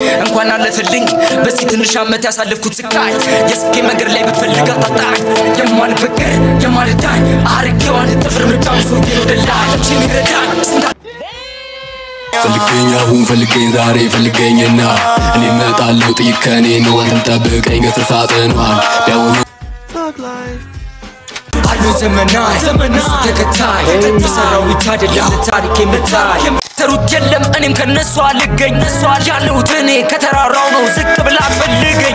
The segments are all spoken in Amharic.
እንኳን አለፈልኝ በዚህ ትንሽ ዓመት ያሳለፍኩት ስቃይ የስኬ መንገድ ላይ ብትፈልግ አጣጣኝ የማልበገር የማልዳኝ አርጌዋን ጥፍር ምርጫ ብዙ ወደ ላይ እችን ይረዳኝ ስንታ ፈልገኝ አሁን ፈልገኝ ዛሬ ፈልገኝና እኔ እመጣለሁ ጥይት ከኔ ነው አንተም ጠብቀኝ ከስር ሳጥኗል ቢያውኑ አሉ ዘመናት ዘመናት ተከታይ የሰራው ብቻ አይደለም ታሪክ የምታይ የምትሰሩት የለም እኔም ከነሱ አልገኝ ነሱ ያለሁት እኔ ከተራራው ነው ዝቅ ብላ ፈልገኝ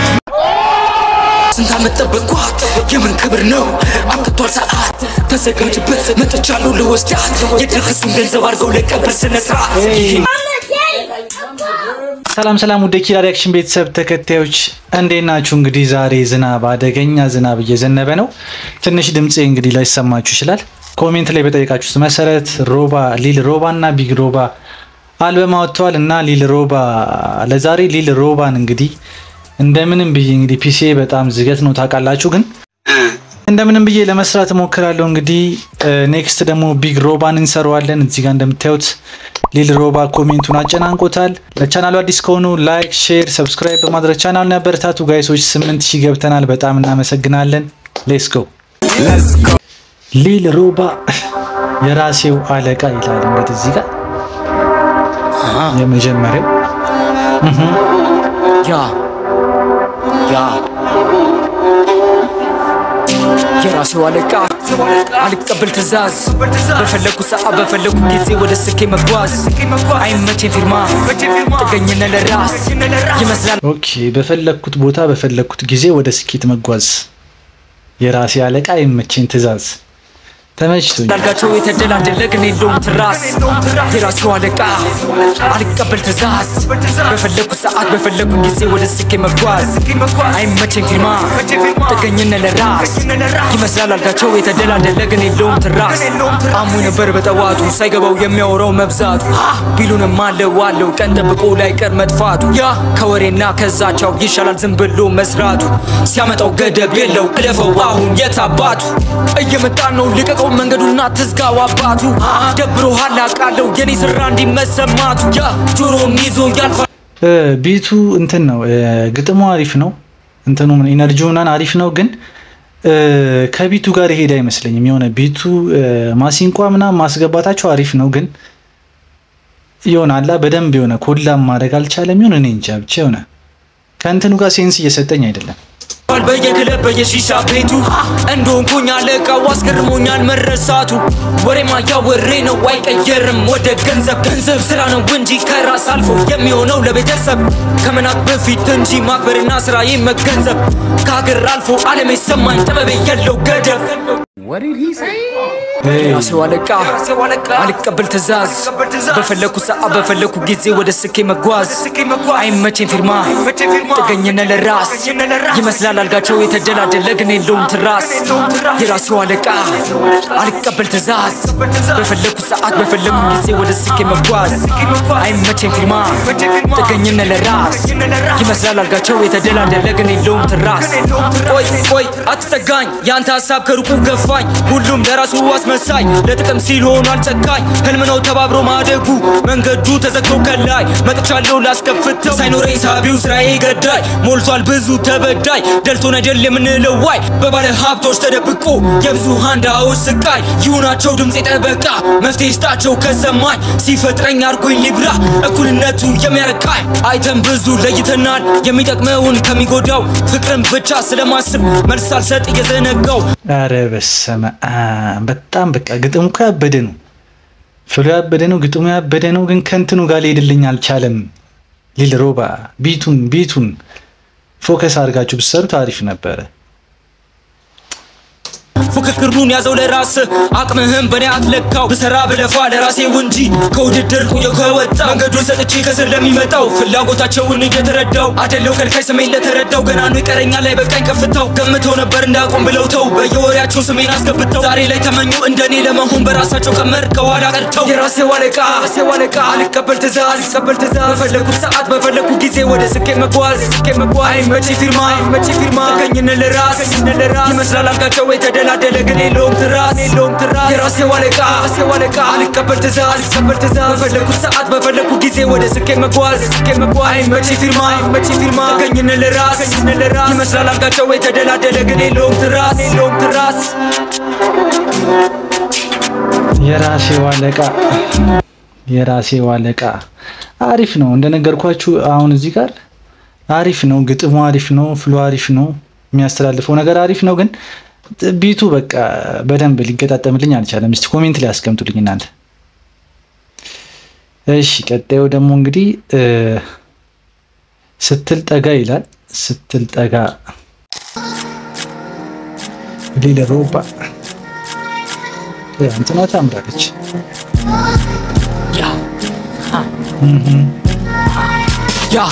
ስንት ዓመት ጠበቅኳት የምን ክብር ነው አብቅቷል ሰዓት ተዘጋጅበት መጥቻለሁ ልወስዳት የደረሱን ገንዘብ አድርገው ለቀብር ስነ ስርዓት ሰላም ሰላም ውድ ኪራ ሪያክሽን ቤተሰብ ተከታዮች እንዴት ናችሁ? እንግዲህ ዛሬ ዝናብ አደገኛ ዝናብ እየዘነበ ነው። ትንሽ ድምፄ እንግዲህ ላይሰማችሁ ይችላል። ኮሜንት ላይ በጠየቃችሁት መሰረት ሮባ ሊል ሮባ እና ቢግ ሮባ አልበም አወጥተዋል እና ሊል ሮባ ለዛሬ ሊል ሮባን እንግዲህ እንደምንም ብዬ እንግዲህ ፒሲ በጣም ዝገት ነው ታውቃላችሁ፣ ግን እንደምንም ብዬ ለመስራት እሞክራለሁ። እንግዲህ ኔክስት ደግሞ ቢግ ሮባን እንሰራዋለን። እዚህ ጋር እንደምታዩት ሊል ሮባ ኮሜንቱን አጨናንቆታል። ለቻናሉ አዲስ ከሆኑ ላይክ፣ ሼር፣ ሰብስክራይብ በማድረግ ቻናሉን ያበረታቱ። ጋይሶች ስምንት ሺህ ገብተናል። በጣም እናመሰግናለን። ሌትስ ጎ ሊል ሮባ የራሴው አለቃ ይላል። እንግዲህ እዚህ ጋር የመጀመሪያው ያ ያ የራሴው አለቃ አልቀበል ትእዛዝ በፈለኩ ሰዓት በፈለኩ ጊዜ ወደ ስኬ መጓዝ አይመቼን ፊርማ ጥገኝነት ለራስ ይመስላል ኦኬ በፈለግኩት ቦታ በፈለግኩት ጊዜ ወደ ስኬት መጓዝ የራሴ አለቃ የመቼን ትእዛዝ ተመችቶኝ ዳልጋቸው የተደላደለ ግን የለውም ትራስ የራሴው አለቃ አልቀበል ትእዛዝ በፈለኩ ሰዓት በፈለኩ ጊዜ ወደ ስኬ መጓዝ አይመቼን ፊርማ ጥገኝነት ለራስ ይመስላል አልጋቸው የተደላደለ ግን የለውም ትራስ አሙ ነበር በጠዋቱ ሳይገባው የሚያወራው መብዛቱ ቢሉንም አለው አለው ቀን ጠብቆ ላይ ቀር መጥፋቱ ያ ከወሬና ከዛቻው ይሻላል ዝም ብሎ መስራቱ ሲያመጣው ገደብ የለው እለፈው አሁን የታባቱ እየመጣ ነው ልቀቀው መንገዱና ትዝጋው አባቱ ደብሮሃል አውቃለሁ የኔ ስራ እንዲመሰማቱ ያ ጆሮም ይዞ ያልፋል እ ቢቱ እንትን ነው እ ግጥሙ አሪፍ ነው። እንትኑ ኢነርጂው ምናምን አሪፍ ነው፣ ግን እ ከቢቱ ጋር ይሄድ አይመስለኝም። የሆነ ቢቱ እ ማሲንቋ ምናምን ማስገባታቸው አሪፍ ነው፣ ግን የሆነ አላ በደንብ የሆነ ኮላም ማድረግ አልቻለም። ይሁን እኔ እንጃ ብቻ የሆነ ከእንትኑ ጋር ሴንስ እየሰጠኝ አይደለም። በየክለብ በየሺሻ ቤቱ እንደሆንኩኝ አለቃው አስገርሞኛል መረሳቱ ወሬማ ያወሬ ነው አይቀየርም ወደ ገንዘብ ገንዘብ ስራ ነው እንጂ ከራስ አልፎ የሚሆነው ለቤተሰብ ከመናቅ በፊት እንጂ ማክበርና ስራዬ መገንዘብ ከሀገር አልፎ ዓለም የሰማኝ ጥበቤ የለው ገደብ የራሴው አለቃ አልቀበል ትእዛዝ በፈለኩ ሰዓት በፈለኩ ጊዜ ወደ ስኬ መጓዝ አይመቼን ፊርማ ጥገኝነት ለራስ ይመስላል አልጋቸው የተደላደለ ግን የለውም ትራስ የራሴው አለቃ አልቀበል ትእዛዝ በፈለኩ ሰዓት በፈለኩ ጊዜ ወደ ስኬ መጓዝ አይመቼን ፊርማ ጥገኝነት ለራስ ይመስላል አልጋቸው የተደላደለ ግን የለውም ትራስ ቆይ ቆይ አትጠጋኝ የአንተ ሀሳብ ከሩቁ ገፋኝ ሁሉም ለራሱ አስመሳይ ለጥቅም ሲል ሆኗል ጨካኝ ህልም ነው ተባብሮ ማደጉ መንገዱ ተዘግቶ ከላይ መጥቻለሁ ላስከፍተው ሳይኖረኝ ሳቢው ስራዬ ገዳይ ሞልቷል ብዙ ተበዳይ ደልቶን አይደል የምንለው ዋይ በባለ ሀብቶች ተደብቆ የብዙሃን ድሃዎች ስቃይ ይሁናቸው ድምፄ ጠበቃ መፍትሄ ይስጣቸው ከሰማኝ ሲፈጥረኝ አርጎኝ ሊብራ እኩልነቱ የሚያረካኝ አይተን ብዙ ለይተናል የሚጠቅመውን ከሚጎዳው ፍቅርን ብቻ ስለማስብ መልስ አልሰጥ እየዘነጋው አረ በሰመ አብ በጣም በቃ ግጥሙ እኮ ያበደ ነው። ፍሎ ያበደ ነው። ግጥሙ ያበደ ነው። ግን ከእንትኑ ጋር ሊሄድልኝ አልቻለም። ሊል ሮባ ቢቱን ቢቱን ፎከስ አድርጋችሁ ብትሰሩት አሪፍ ነበረ። ፉክክሩን ያዘው ለራስ አቅምህም በኔ አትለካው ብሰራ ብለፋ ለራሴው እንጂ ከውድድር ቁየው ከወጣ መንገዱን ሰጥቼ ከስር ለሚመጣው ፍላጎታቸውን እየተረዳው አደለው ከልካይ ስሜን ለተረዳው ገና ነው ይቀረኛል ላይ በቃኝ ከፍተው ገምተው ነበር እንዳቆም ብለው ተው በየወሬያቸው ስሜን አስገብተው ዛሬ ላይ ተመኙ እንደኔ ለመሆን በራሳቸው ቀመር ከኋላ ቀርተው የራሴው አለቃ ራሴው አለቃ አልቀበል ትእዛዝ አልቀበል ትእዛዝ በፈለኩት ሰዓት በፈለኩ ጊዜ ወደ ስኬ መጓዝ ስኬ መጓዝ አይመቼ ፊርማ አይመቼ ፊርማ ጥገኝነት ለራስ ይመስላል አልጋቸው የተደ የተደላደለ ግን የለውም ትራስ የራሴው አለቃ አልቀበል ትእዛዝ አልቀበል ትእዛዝ በፈለኩት ሰዓት በፈለኩት ጊዜ ወደ ስኬ መጓዝ አይመቼ ፊርማ አይመቼ ፊርማ ተገኝነ ለራስ ይመስላል አልጋቸው የተደላደለ ግን የለውም ትራስ የለውም ትራስ የራሴው አለቃ የራሴው አለቃ አሪፍ ነው። እንደነገርኳችሁ አሁን እዚህ ጋር አሪፍ ነው፣ ግጥሙ አሪፍ ነው፣ ፍሎ አሪፍ ነው፣ የሚያስተላልፈው ነገር አሪፍ ነው። ግን ቢቱ በቃ በደንብ ሊገጣጠምልኝ አልቻለም። እስቲ ኮሜንት ላይ አስቀምጡልኝ እናንተ። እሺ ቀጣዩ ደግሞ እንግዲህ ስትል ጠጋ ይላል። ስትል ጠጋ ሊለ ሮባ እንትና ታምራለች። ያ ያ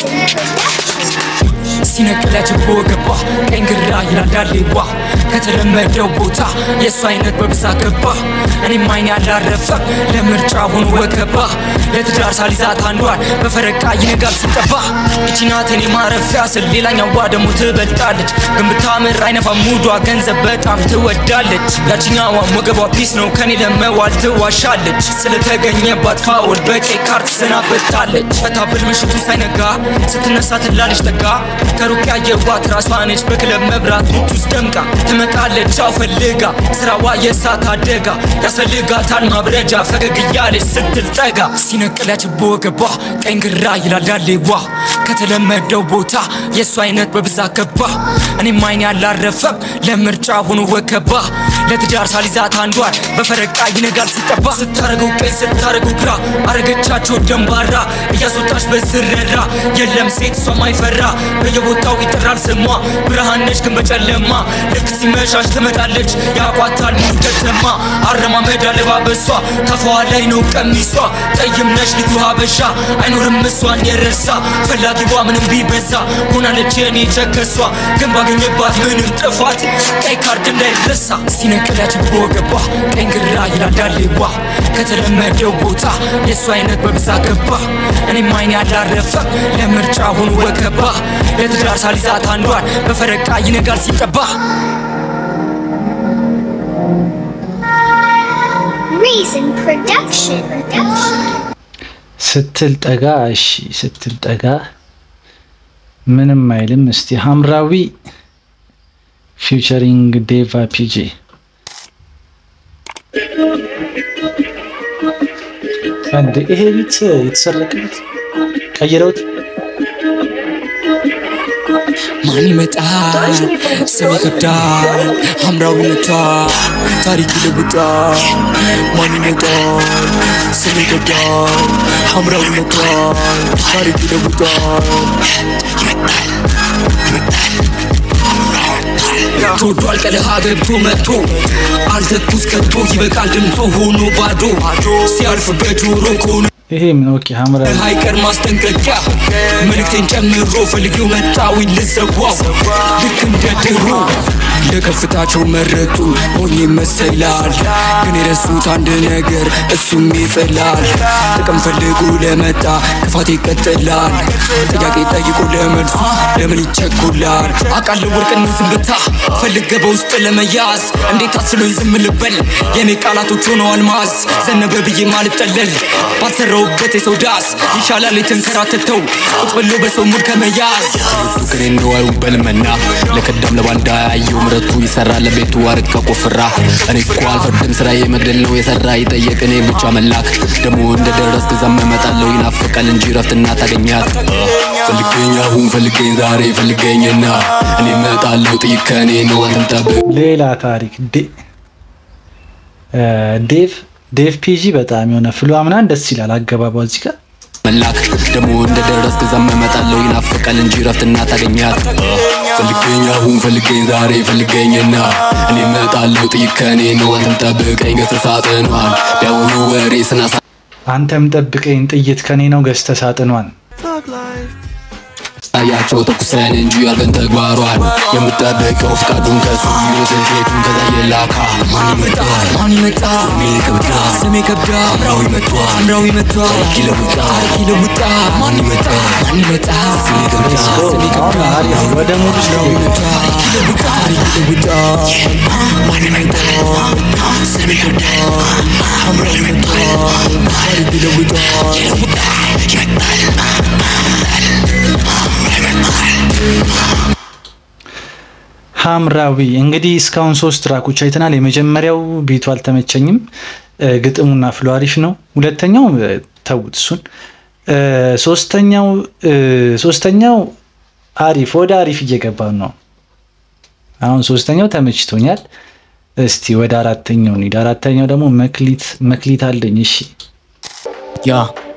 ሲነቅላቸው በወገቧ ቀኝ ግራ ይላል ዳሌዋ ከተለመደው ቦታ የእሱ አይነት በብዛት ገባ እኔም አይኔ ያላረፈም ለምርጫ ሆኖ ወገባ ለትዳር ሳሊዛት አንዷን በፈረቃ ይነጋል ስጠባ እቺ ናት እኔ ማረፊያ ስል ሌላኛዋ ደግሞ ትበልጣለች ግን ብታምር አይነፋ ሙዷ ገንዘብ በጣም ትወዳለች ያችኛዋ ወገቧ ፒስ ነው ከኔ ለመዋል ትዋሻለች ስለተገኘባት ፋውል በቀይ ካርት ትሰናበታለች ፈታብል ምሽቱ ሳይነጋ ስትነሳ ትላለች ጠጋ ከሩቅ ያየዋት ራሷ ነች በክለብ መብራት ውስጥ ደምቃ ትመጣለች አው ፈልጋ ስራዋ የእሳት አደጋ ያስፈልጋታል ማብረጃ ፈገግ እያለች ስትል ጠጋ ሲነቅለች በወገቧ ቀኝ ግራ ይላል ዳሌዋ ከተለመደው ቦታ የእሱ አይነት በብዛት ገባ እኔም አይኔ ያላረፈም ለምርጫ ሆኖ ወከባ ለትዳር ሳሊዛት አንዷን በፈረቃ ይነጋል ሲጠባ ስታረገው ቀኝ ስታረገው ግራ አረገቻቸው ደንባራ እያስወጣች በስረራ የለም ሴት እሷ ማይፈራ በየቦታው ይጠራል ስሟ ብርሃን ነች ግን በጨለማ ልክ ሲመሻሽ ትመጣለች ያቋታል ሙሉ ከተማ አረማመድ አለባበሷ ከፋዋ ላይ ነው ቀሚሷ ጠይም ነች ልዩ ሀበሻ አይኖርም እሷን የረሳ ፈላጊዋ ምንም ቢበዛ ሆናለች የኔ ቸከሷ ግን ባገኘባት ምንም ጥፋት ቀይ ካርድ እንዳይረሳ ሲነቅላት በወገቧ ቀኝ ግራ ይላል ዳሌዋ ከተለመደው ቦታ የእሱ አይነት በብዛት ገባ እኔም አይኔ ያላረፈም ለምርጫ ሆኖ ወገባ ለትዳር ሳሊዛት አንዷን በፈረቃ ይነጋል ሲጠባ Reason Production. ስትል ጠጋ እሺ ስትል ጠጋ ምንም አይልም። እስቲ ሐምራዊ ፊውቸሪንግ ዴቫ ፒጂ አንድ ይሄ ቤት የተሰረቀበት ቀይረውት ማን ይመጣል ስም ይከብዳል ሐምራዊነቷ ታሪክ ይለውጣል ማን ይመጣል ስም ይከብዳል ሐምራዊነቷ ታሪክ ይለውጣል ተወዷል ቀለሃ ገብቶ መጥቶ አልዘኩስ ከቶ ይበቃል ድምፁ ሆኖ ባዶ ሲያልፍ በጆሮ ከሆነ ይሄ ምን ኦኬ ሐምራዊ ሃይቀር ማስጠንቀቂያ መልእክቴን ጨምሮ ፈልጌው መጣዊኝ ልዘዋው ልክ እንደ ድሮ ለከፍታቸው መረጡ ሆኜ ይመሰላል ግን የረሱት አንድ ነገር እሱም ይጥላል ጥቅም ፈልጎ ለመጣ ክፋት ይቀጥላል ጥያቄ ጠይቆ ለመልሱ ለምን ይቸኩላል አቃለ ወርቅን ዝምታ ፈልገ በውስጥ ለመያዝ እንዴት አስሎኝ ዝም ልበል የእኔ ቃላቶች ሆነው አልማዝ ዘነበ ብዬ ማልጠለል ባልሰራውበት የሰው ዳስ ይሻላል የተንከራተተው ቁጭ ብሎ በሰው ሙድ ከመያዝ ፍቅሬ እንደዋዩ በልመና ለቀደም ለባንዳ ያየው ምረቱ ይሰራል ለቤቱ አርቀ ቆፍራ እኔ እኮ አልፈርድም ስራዬ መግደል ነው የሰራ ይጠየቅ እኔ ብቻ መላክ ደግሞ እንደደረስክ ዛም እመጣለሁ ይናፍቃል እንጂ ረፍትና ታገኛት ፈልገኝ አሁን ፈልገኝ ዛሬ ፈልገኝና እኔ እመጣለሁ ጥይት ከእኔ ነው አንተም ጠብቅ ሌላ ታሪክ ዴ- እ ዴቭ ዴቭ ፒጂ በጣም የሆነ ፍሎ ምናምን ደስ ይላል አገባቧ እዚህ ጋር መላክ ደግሞ እንደደረስክ ዛም እመጣለሁ ይናፍቃል እንጂ ረፍትና ታገኛት ፈልገኝ አሁን ፈልገኝ ዛሬ ፈልገኝና እኔ እመጣለሁ ጥይት ከእኔ ነው አንተም ጠብቀኝ ገስር ሳጥኗል ቢያውኑ ወሬ ስናሳ አንተም ጠብቀኝ ጥይት ከኔ ነው ገዝተ ሳጥኗን ያቸው ተኩሰን እንጂ ያልበን ተግባሯን የምጠብቀው ፍቃዱን ከሱ ይወትን ሴቱን ከዛ የላካ ማን ይመጣል ማን ይመጣ ስሜ ከብዳ ስሜ ከብዳ አምራዊ መጥቷል አምራዊ መጥቷ ታሪክ ይለውጣ ታሪክ ይለውጣ ማን ይመጣል ማን ይመጣ ስሜ ከብዳ ስሜ ከብዳ አሪፍ ነው። ወደ ሙድ ውስጥ ገቡ። ታሪክ ይለውጣ ታሪክ ይለውጣ ማን ይመጣ ስሜ ከብዳ አምራዊ መጥቷ ታሪክ ይለውጣ ሐምራዊ እንግዲህ እስካሁን ሶስት ትራኮች አይተናል። የመጀመሪያው ቢቱ አልተመቸኝም፣ እ፣ ግጥሙና ፍሎ አሪፍ ነው። ሁለተኛው እ፣ ተውት እሱን። እ፣ ሶስተኛው እ፣ ሶስተኛው አሪፍ ወደ አሪፍ እየገባን ነው። አሁን ሶስተኛው ተመችቶኛል። እስቲ ወደ አራተኛው እንሂድ። አራተኛው ደግሞ መክሊት መክሊት አለኝ። እሺ ያ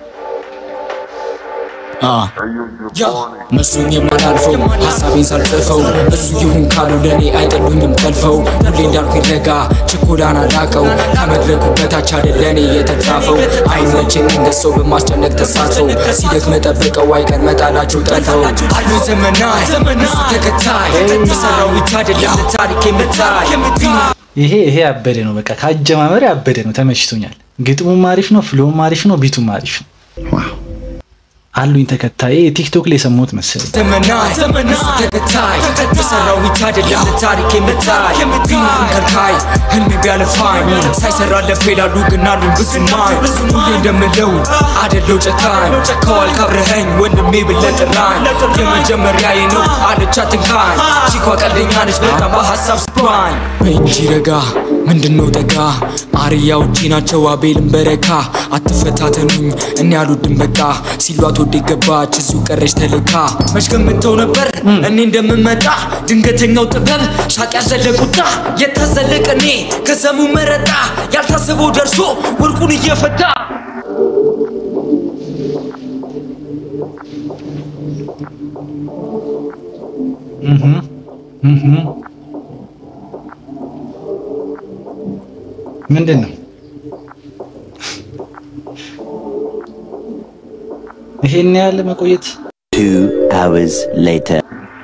አ ያ መስሎኝ የማላልፈው ሀሳቤን ሳልጽፈው እሱ ይሁን ካሉ ለእኔ አይጠሉኝም ጠልፈው ሁሌ እንዳልኩ ይረጋ ችኮላን አላቀው ከመድረኩ በታች አይደል ለእኔ የተጻፈው አይመቸኝ እንደ ሰው በማስጨነቅ ተሳትፈው ሲደክም ጠብቀው አይቀር መጣላቸው ጠልፈው አሉ ዘመናት እሱ ተከታይ የሰራው ብቻ አይደለም ታሪክ የምታይ ይሄ ይሄ ያበደ ነው። በቃ ከአጀማመር ያበደ ነው። ተመችቶኛል። ግጥሙም አሪፍ ነው፣ ፍሎም አሪፍ ነው፣ ቢቱም አሪፍ ነው። አሉኝ ተከታይ ቲክቶክ ላይ የሰማሁት መሰለኝ። ዘመናት እሱ ተከታይ የሰራው ብቻ አይደለም ታሪክ የምታይ ቢኖርም ከልካይ ህልሜ ቢያለፋኝ ሳይሰራለት ይላሉ ግን አሉኝ ብዙ ማኝ ሁሌ እንደምለው አደለው ጨካኝ ከዋል ካብረኸኝ ወንድሜ ብለህ ጥራኝ የመጀመሪያዬ ነው አለች አትንካኝ ቺኳ ቀልደኛ ነች በጣም በሀሳብ ስባኝ እንጂ ረጋ ምንድነው ጠጋ አርያዎቼ ናቸው አቤልን በረካ አትፈታተኑኝ እኔ አልወድም በቃ ሲሏት ወደ ገባች እዚሁ ቀረች ተልካ መች ገምተው ነበር እኔ እንደምመጣ ድንገተኛው ጥበብ ሳቅ ያዘለ ቁጣ የታዘለቅ እኔ ከሰሙ መረጣ ያልታሰበው ደርሶ ወርቁን እየፈታ ምንድን ነው ይሄን ያህል መቆየት? Two hours later.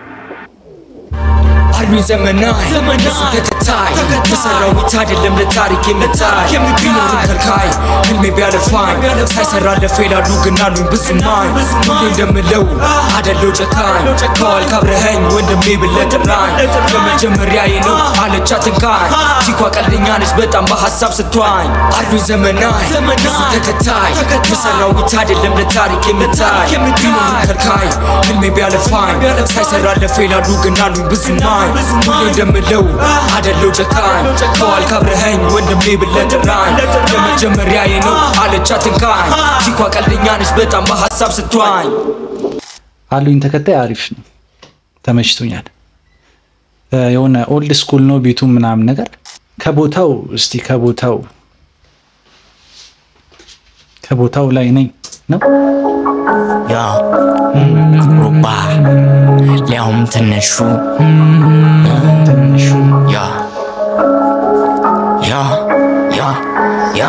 አሉኝ ዘመናት እሱ ተከታይ የሰራው ብቻ አይደለም ለታሪክ የምታይ ቢኖርም ከልካይ ህልሜ ቢያለፋኝ ሳይሰራለት ይላሉ ግን አሉኝ ብዙ ማኝ ሁሌ እንደምለው አደለው ጨካኝ ከዋል ካብረኸኝ ወንድሜ ብለህ ጥራኝ የመጀመሪያዬ ነው አለች አትንካኝ ቺኳ ቀልደኛ ነች በጣም በሀሳብ ስትዋኝ አሉኝ ዘመናት እሱ ተከታይ የሰራው ብቻ አይደለም ለታሪክ የምታይ ቢኖርም ከልካይ ህልሜ ቢያለፋኝ ሳይሰራለት ይላሉ ግን አሉኝ ብዙ ማኝ ሁሌ እንደምለው አደለው ጨካኝ ከዋል ካብረኸኝ ወንድሜ ብለህ ጥራኝ የመጀመሪያዬ ነው አለች አትንካኝ ቺኳ ቀልደኛ ነች በጣም በሀሳብ ስትዋኝ አሉኝ ተከታይ አሪፍ ነው፣ ተመችቶኛል። እ፣ የሆነ ኦልድ ስኩል ነው ቤቱ ምናምን ነገር ከቦታው እስቲ ከቦታው ከቦታው ላይ ነኝ ነው ያ ሩባ ሊያውም ትንሹ ትንሹ ያ ያ ያ ያ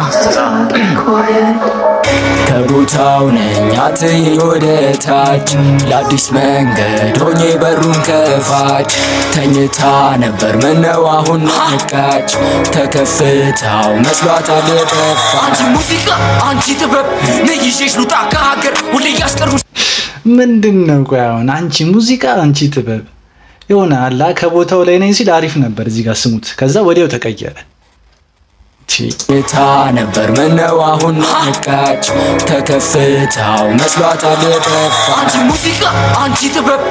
ከቦታው ነኝ አትይ ወደ ታች ለአዲስ መንገድ ሆኜ በሩን ከፋች ተኝታ ነበር ምነው አሁን ነቃች ከከፍታው መስሏታል የጠፋ አንቺ ሙዚቃ አንቺ ጥበብ ነይዤሽ ሉጣ ከሀገር ሁሌ እያስቀሩ ምንድን ነው? ቆይ አሁን አንቺ ሙዚቃ አንቺ ጥበብ የሆነ አላ ከቦታው ላይ ነኝ ሲል አሪፍ ነበር። እዚህ ጋር ስሙት። ከዛ ወዲያው ተቀየረ። ቺ ታ ነበር ምነው አሁን ነቃች ከከፍታው መስሏታል የጠፋ አንቺ ሙዚቃ አንቺ ጥበብ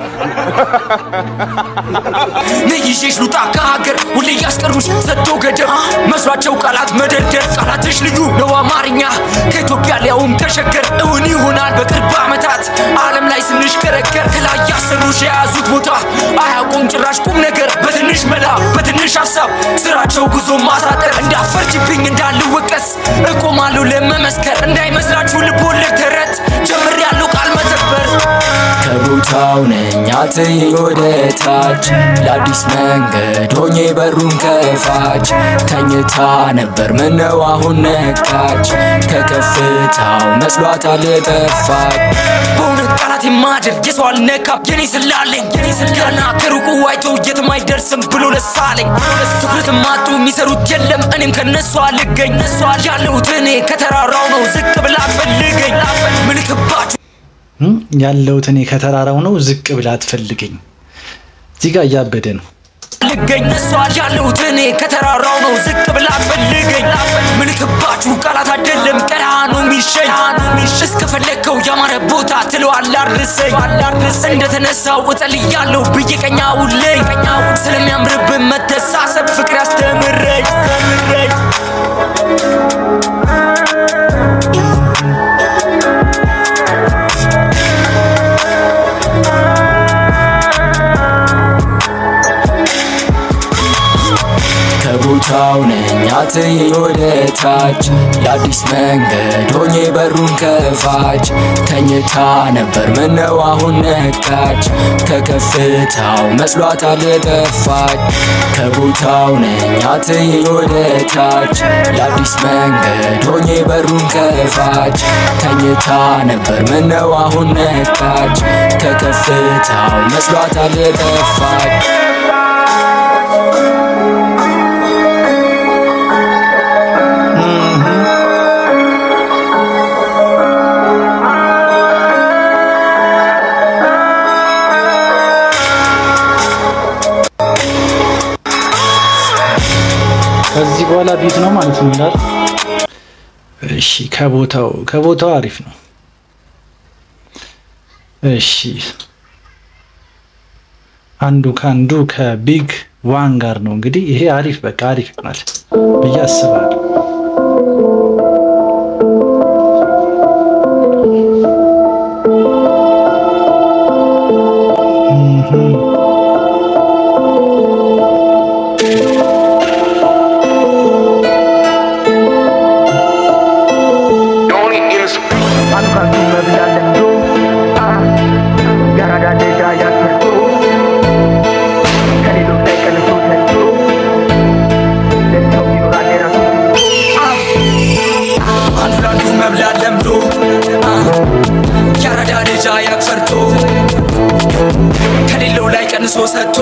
ነይዤሽ ሉጣ ከሀገር ሁሌ እያስቀሩሽ ሰጥቶ ገደብ መስሏቸው ቃላት መደርደር ቃላትሽ ልዩ ነው አማርኛ ከኢትዮጵያ ሊያውም ተሸገር እውን ይሆናል በቅርብ ዓመታት ዓለም ላይ ስንሽከረከር ከላይ ያሰሩሽ የያዙት ቦታ አያውቁም ጭራሽ ቁም ነገር በትንሽ መላ በትንሽ ሀሳብ ስራቸው ጉዞ ማሳጠር እንዳፈርጅብኝ እንዳልወቀስ እቆማለሁ ለመመስከር እንዳይመስላችሁ ልቦለድ ተረት ጀምሬያለሁ ቃል መተግበር ከቦታው ነኝ አትይ ወደ ታች ለአዲስ መንገድ ሆኜ በሩን ከፋች ተኝታ ነበር ምነው አሁን ነቃች ከከፍታው መስሏታል የጠፋች በእውነት ቃላት ማድር የሰው አልነካም የኔ ስላለኝ የኔ ስልገና ከሩቁ አይቶ የትም አይደርስም ብሎ ለሳለኝ ትኩረት ማጡ የሚሰሩት የለም እኔም ከነሱ አልገኝ ያለሁት እኔ ከተራራው ነው ዝቅ ብላ አትፈልገኝ ምልክባችሁ እም፣ ያለሁት እኔ ከተራራው ነው ዝቅ ብላ አትፈልገኝ። እዚህ ጋር እያበደ ነው። ልገኝ እሷ ያለሁት እኔ ከተራራው ነው ዝቅ ብላ አትፈልገኝ ምልክባችሁ ቃላት አይደለም ቀና ነው የሚሸኝ እስከፈለግከው ያማረ ቦታ ትለዋል አድርሰኝ እንደተነሳው እጸልያለሁ ብዬ ቀኛ ውለኝ ስለሚያምርብን መተሳሰብ ፍቅር ያስተምረኝ ከቦታው ነኝ አትይ ወደ ታች ለአዲስ መንገድ ሆኜ በሩን ከፋች ተኝታ ነበር ምነው አሁን ነቃች ከከፍታው መስሏታል የጠፋች ከቦታው ነኝ አትይ ወደ ታች ለአዲስ መንገድ ሆኜ በሩን ከፋች ተኝታ ነበር ምነው አሁን ነቃች ከከፍታው መስሏታል የጠፋች ከዚህ በኋላ ቤት ነው ማለት ነው ይላል። እሺ ከቦታው ከቦታው አሪፍ ነው። እሺ አንዱ ከአንዱ ከቢግ ዋን ጋር ነው እንግዲህ ይሄ አሪፍ በቃ አሪፍ ይሆናል ብዬ አስባለሁ። አንዱ ለአንዱ መብላት ለምዶ አ፣ ያራዳ ልጅ አያቅ ፈርቶ ከሌለው ላይ ቀንሶ ሰጥቶ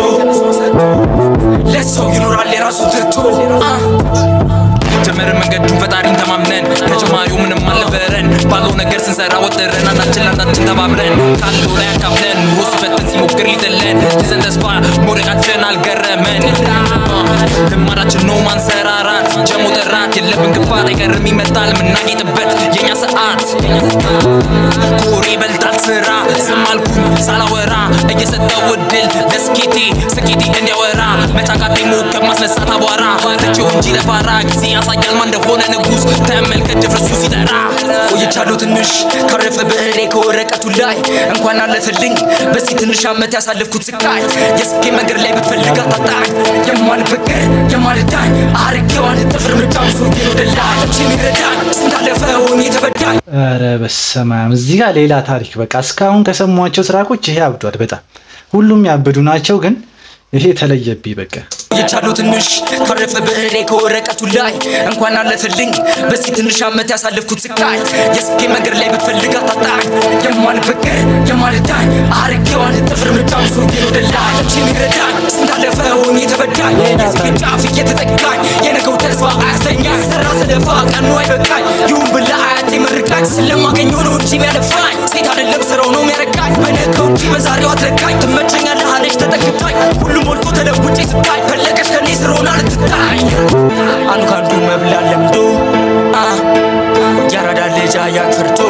ለሰው ይኖራል የራሱ ትቶ አ፣ ጀመርን መንገዱን ፈጣሪን ተማምነን ከጀማሪው ምንም አልነበረን ባለው ነገር ስንሰራ ወጥረን አንዳችን ለአንዳችን ተባብረን ካለው ላይ አካፍለን ኑሮ ሲፈትን ሲሞክር ሊጥለን ይዘን ተስፋ መውደቃችን አልገረመን ልማዳችን ነው ማንሰራራት ጀሞ ጠራት የለብን ክፋት አይቀርም ይመጣል ምናጌጥበት የኛ ሰዓት ኮሬ ይበልጣል ስራ ዝም አልኩኝ ሳላወራ እየሰጠው እድል ለስኬቴ ስኬቴ እንዲያወራ መጫቃቴ ሞከብ ማስነሳት አቧራ ትቼው እንጂ ለፋራ ጊዜ ያሳያል ማን እንደሆነ ንጉስ ተመልከት ድፍረሱ ሲጠራ ቆይቻለሁ ትንሽ ካረፈ ብዕሬ ከወረቀቱ ላይ እንኳን አለፈልኝ በዚህ ትንሽ ዓመት ያሳለፍኩት ስቃይ የስኬ መንገድ ላይ ብትፈልግ አታጣኝ የማልበገር የማልዳኝ አርጌዋን ጥፍር ምርጫውን ሱርጌ ወደ ላይ የሚረዳኝ ስንት አለፈውን የተበዳኝ ኧረ በስመ አብ እዚህ ጋር ሌላ ታሪክ በቃ እስካሁን ከሰሟቸው ትራኮች ይሄ አብዷል በጣም ሁሉም ያበዱ ናቸው ግን ይሄ ተለየብኝ በቃ የቻሉ ትንሽ ካረፈ ብዕሬ ከወረቀቱ ላይ እንኳን አለፈልኝ በዚህ ትንሽ ዓመት ያሳለፍኩት ስቃይ የስኬ መንገድ ላይ ብትፈልግ አታጣኝ የማልበገር የማልዳኝ አርጌዋን ጥፍር ምርጫውን ሱርጌ ወደ ላይ የሚረዳኝ ስንት አለፈውን የተበዳኝ የስኬ ጫፍ እየተጠጋኝ የነገው ተስፋ አያስተኛኝ ሰራ ስለፋ ቀኑ አይበቃኝ ይሁን ብላ አያቴ መርቃኝ ስለማገኘው ነው እንጂ የሚያለፋኝ ሴት አይደለም ስራው ነው የሚያረካኝ በነገው እንጂ በዛሬው አትረካኝ ትመቸኛለህ አለች ተጠግታኝ ሁሉም ሞልቶ ተለውጬ ስታይ ፈለገች ከኔ ስር ሆና ልትታይ አንዱ ከአንዱ መብላት ለምዶ አ፣ ያራዳ ልጅ አያቅ ፈርቶ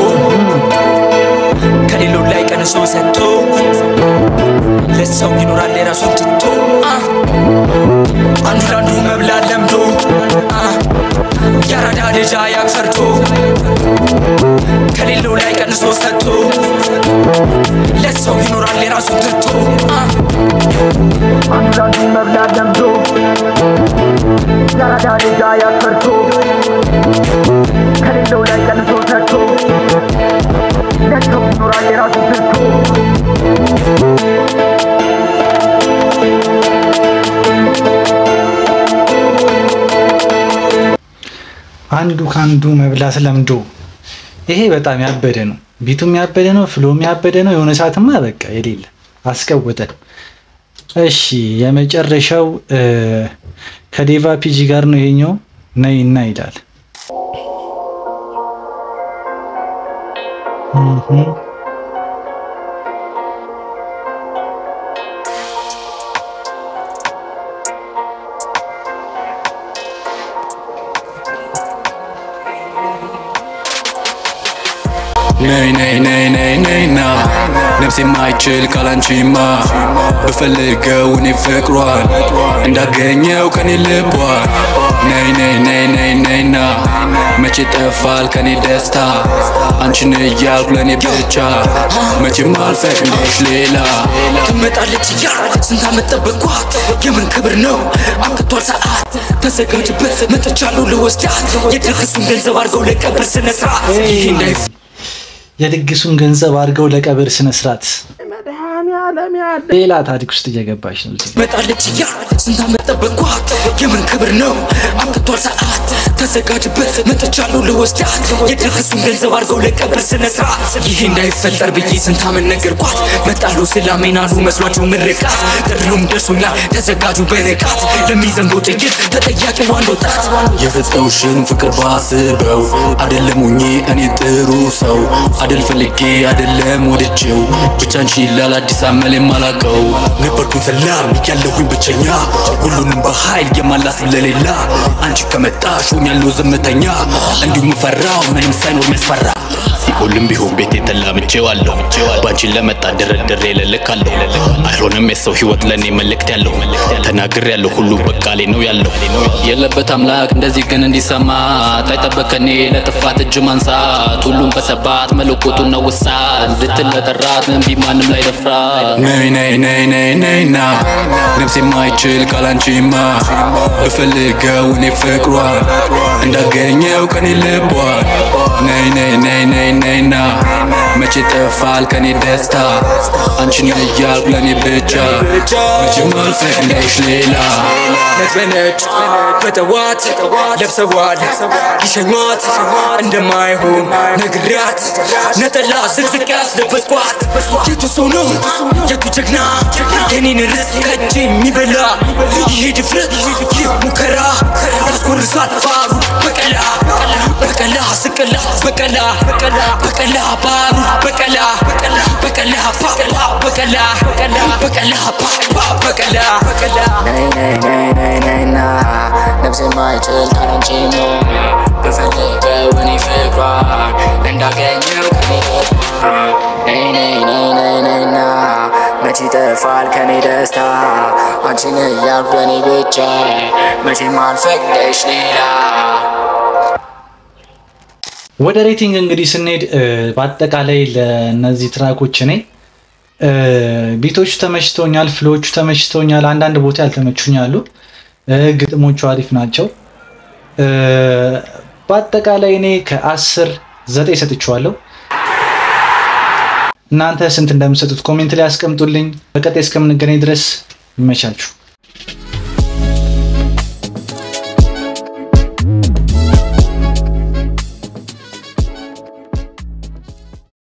ከሌሎች ላይ ቀንሶ ሰጥቶ ለሰው ይኖራል የራሱን ትቶ አ፣ አንዱ ለአንዱ መብላት ለምዶ አ፣ ያራዳ ልጅ አያቅ ፈርቶ ከሌለው ላይ ቀንሶ ሰጥቶ ለሰው ይኖራል የራሱን ትቶ አ፣ አንዳንዱ መብላት ለምዶ ያራዳ ልጅ ያፈርቶ ከሌለው ላይ ቀንሶ ሰጥቶ ለሰው ይኖራል የራሱ ትቶ አንዱ ከአንዱ መብላት ለምዶ ይሄ በጣም ያበደ ነው ቢቱም ያበደ ነው፣ ፍሎም ያበደ ነው። የሆነ ሰዓትማ በቃ የሌለ አስቀውጠን። እሺ የመጨረሻው እ፣ ከዴቫ ፒጂ ጋር ነው ይሄኛው። ነይ እና ይላል እህ ነይ ነይ ነይ ነይ ነይና ነፍሴ ማይችል ካላንቺማ ብፈልገው እኔ ፍቅሯን እንዳገኘው ከኔ ልቧን ነይ ነይ ነይ ነይ ነይና መቼ ጠፋል ከኔ ደስታ አንቺን እያልኩ ለእኔ ብቻ መቼም አልፈቅድሽ ሌላ ትመጣለች እያል ስንት ዓመት ጠበቅኳት የምን ክብር ነው አብቅቷል ሰዓት ተዘጋጅበት መጥቻለሁ ልወስዳት የድግሱን ገንዘብ አድርገው ለቀብር ስነ ስርዓት ይህ እንዳይፍ የድግሱን ገንዘብ አድርገው ለቀብር ስነ ስርዓት ሌላ ታሪክ ውስጥ እየገባች ነው እዚህ ጋር። መጣለች እያል ስንት ዓመት ጠበቅኳት የምን ክብር ነው አብቅቷል ሰዓት ተዘጋጅበት መጥቻለሁ ልወስዳት የድግሱን ገንዘብ አድርገው ለቀብር ስነ ስርዓት ይህ እንዳይፈጠር ብዬ ስንት ዓመት ነገርኳት መጣሉ ስላሜን አሉ መስሏቸው ምርቃት ጥሪውም ደርሶኛል ተዘጋጁ በንቃት ለሚዘንበው ጥይት ተጠያቂው አንድ ወጣት የፈጸውሽን ፍቅር ባስበው አደለም ሁኜ እኔ ጥሩ ሰው አደል ፈልጌ አደለም ወድጄው ብቻን ሺላል አዲስ አመል የማላቀው ነበርኩኝ ሰላም ያለሁኝ ብቸኛ ሁሉንም በኃይል የማላስብ ለሌላ አንቺ ከመጣሽ ሆኛለሁ ዝምተኛ እንዲሁም ፈራው ምንም ሳይኖር ሚያስፈራ ሁሉም ቢሆን ቤቴ ተላምቼዋለሁ ባንቺን ለመጣ ድርድሬ ልልካለሁ አይሆንም የሰው ህይወት ለእኔ መልእክት ያለው ተናግር ያለው ሁሉ በቃሌ ነው ያለው የለበት አምላክ እንደዚህ ግን እንዲሰማት አይጠበቀኔ ለጥፋት እጅ ማንሳት ሁሉም በሰባት መለኮቱን ነው ውሳት እንድትል ለጠራት እምቢ ማንም ላይ ደፍራት ነይ ነይ ነይ ነይ ነይና ነፍሴ የማይችል ካላንቺማ ብፈልገው እኔ ፍቅሯን እንዳገኘው ከኔ ልቧን ነይ ነይ ነይ ነይ ነይና መቼ ጠፋል ከኔ ደስታ አንቺን እያልኩ ለእኔ ብቻ መቼም አልፈቅድሽ ሌላ ነጭ በነጭ በጠዋት ለብሰዋል ሊሸኟት እንደማይሆን ነግሪያት ነጠላ ዝቅዝቅ ያስለበስኳት የቱ ሰው ነው የቱ ጀግና የኔን ርስ ከእጅ የሚበላ ይሄ ድፍረት ይህ ሙከራ ያስኮርሳል ባሩ በቀላ በቀላ ስቅላ በቀላ በቀላ ባሩ በቀላ በቀላ በቀላ በቀላ በቀላ በቀላ በቀላ ነይ ነይ ነይ ነይ ነይና ነፍሴ ማይችል ካላንቺማ ብፈልገው እኔ ፍቅሯን እንዳገኘው ከኔ ልቧን ነይ ነይ ነይ ነይ ነይና መቼ ይጠፋል ከኔ ደስታ አንቺን እያልኩ ለእኔ ብቻ መቼም አልፈቅድሽ ሌላ ወደ ሬቲንግ እንግዲህ ስንሄድ እ፣ በአጠቃላይ ለእነዚህ ትራኮች እኔ እ፣ ቢቶቹ ተመችተውኛል፣ ፍሎቹ ተመችተውኛል። አንዳንድ ቦታ ያልተመቹኛሉ። እ፣ ግጥሞቹ አሪፍ ናቸው። እ፣ በአጠቃላይ እኔ ከአስር ዘጠኝ ሰጥቼዋለሁ። እናንተ ስንት እንደምሰጡት ኮሜንት ላይ አስቀምጡልኝ። በቀጣይ እስከምንገናኝ ድረስ ይመቻችሁ።